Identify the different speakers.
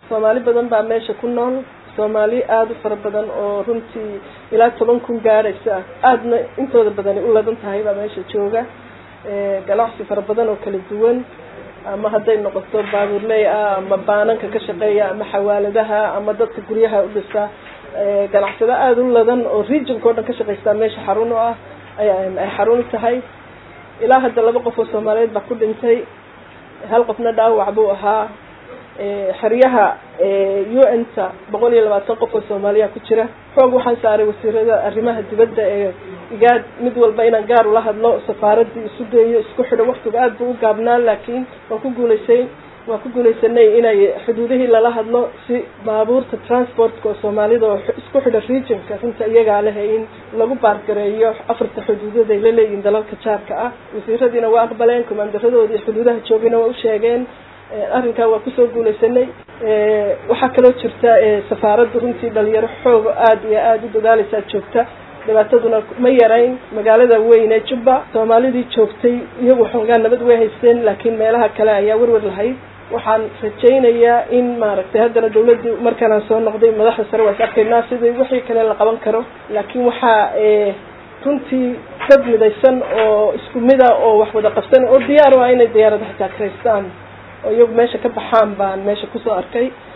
Speaker 1: soomaali badan baa meesha ku nool soomaali aada u fara badan oo runtii ilaa toban kun gaadhaysa aadna intooda badani u ladan tahay baa meesha jooga ganacsi fara badan oo kala duwan ama hadday noqoto baabuurley ah ama baananka ka shaqeeya ama xawaaladaha ama dadka guryaha u dhisa ganacsado aada u ladan oo regionka o dhan ka shaqaystaa meesha xarun u ah ay xarun tahay ilaa hadda laba qof oo soomaaliyeed baa ku dhintay hal qofna dhaawac buu ahaa xeryaha u n ta boqol iyo labaatan qof oo soomaaliya ku jira xoog waxaan saaray wasiirada arrimaha dibadda ee igaad mid walba inaan gaar ula hadlo safaaradii isu geeyo isku xidho waktiga aada buu u gaabnaa laakiin waan ku guulaysay waan ku guulaysanay inay xuduudihii lala hadlo si baabuurta transportka oo soomaalida oo isku xidha regionka runta iyagaa leh in lagu baargareeyo afarta xuduudood ay la leeyihin dalalka jaarka ah wasiiradiina waa aqbaleen komaandaradoodii xuduudaha joogina waa u sheegeen arrinkaa waa kusoo guulaysanay waxaa kaloo jirta safaaradda runtii dhalinyaro xoog aada iyo aada u dadaaleysaa joogta dhibaataduna ma yarayn magaalada weyn ee jubba soomaalidii joogtay iyagu xoogaa nabad way haysteen laakiin meelaha kale ayaa werwer lahayd waxaan rajaynayaa in maaragtay haddana dawladdu markaanaan soo noqday madaxda sare waa is arkaynaa sidii wixii kale la qaban karo laakiin waxaa runtii dad midaysan oo isku mida oo wax wada qabsan oo diyaar u ah inay diyaarada xitaa karaystaan oo iyagu meesha ka baxaan baan meesha kusoo arkay